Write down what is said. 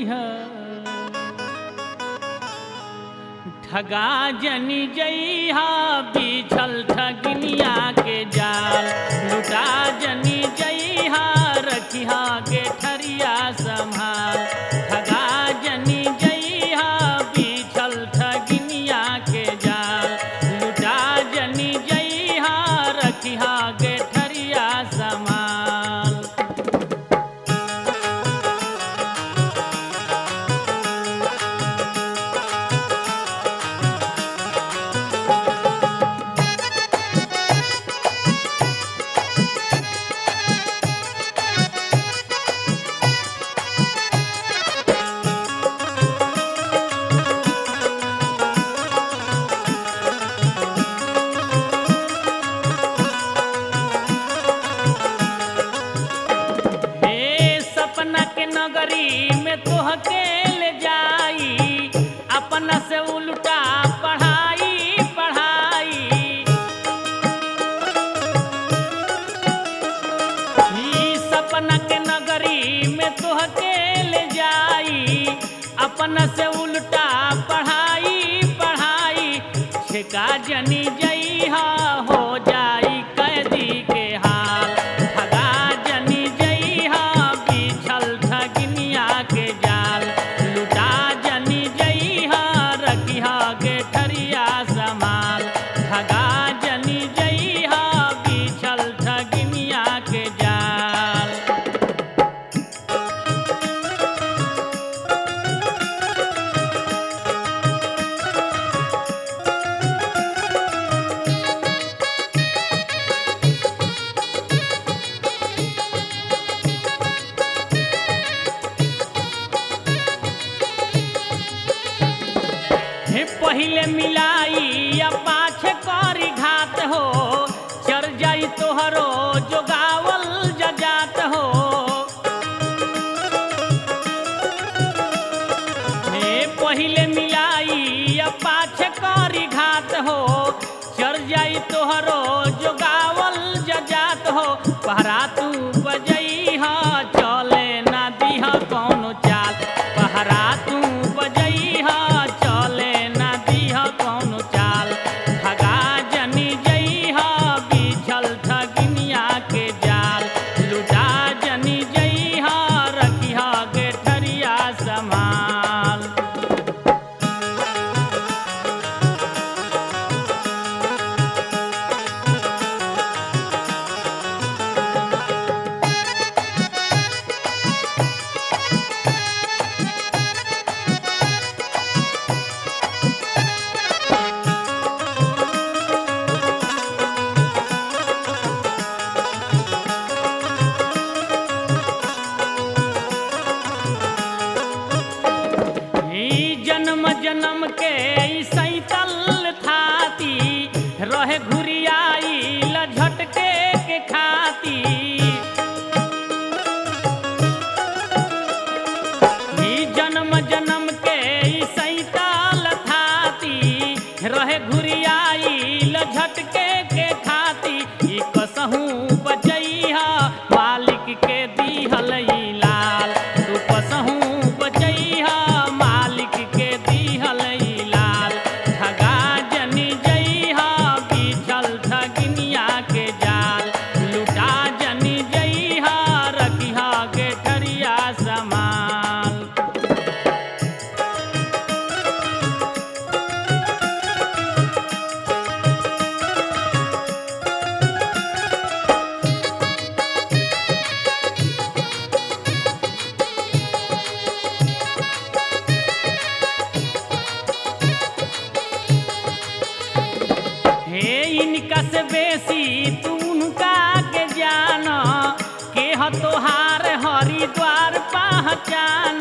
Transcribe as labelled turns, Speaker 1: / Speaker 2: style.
Speaker 1: रखिया ठगा जनी जइहा बिछल ठगिनिया के जाल लुटा जनी जइहा रखिया के ठरिया संभाल ठगा जनी जइहा बिछल ठगिनिया के जाल लुटा जनी जइहा रखिया के ठरिया संभाल हे सपना के नगरी में तोहके ले जाई अपना से उल्टा पढ़ाई पढ़ाई ई सपना के नगरी में तोहके ले जाई अपना से उल्टा पढ़ाई पढ़ाई छिका जनी जइहा हो जाई कैदी के हाल ठगा जनी जइहा बिछल ठगिनिया के जाल लुटा जनी जइहा रखिहा के ठरिया समाल ठगा जनी जइहा बिछल ठगिनिया के जाल हे पहिले मिलाई या पाछे करी घात हो चर जाई तोहरो जोगावल जजात हो हे पहिले मिलाई या पाछे करी घात हो चर जाई तोहरो जोगावल जजात हो पहरा तू बजइहा चले ना दिहा कौनो चाल पहरा तू बजइहा चले ना दिहा कौनो चाल ठगा जनी जइहा बिछल ठगिनिया के जाल लुटा जनी जइहा रखिहा के ठरिया समाल ई जन्म जन्म के ई सैतल थाती रहे घुरियाई लझटके के खाती ई जन्म जन्म के ई सैतल थाती रहे घुरियाई लझटके के खाती ई कसहूँ बचैहा मालिक के दिहल ई लाल तू कसहूँ बचैहा मालिक के दिहल ई लाल ठगा जनी जइहा बिछल ठगिनिया के जाल लुटा जनी जइहा रखिहा के ठरिया समाल हे इनका से बेसी तू उनका के जान के ह तोहार हरिद्वार पहचान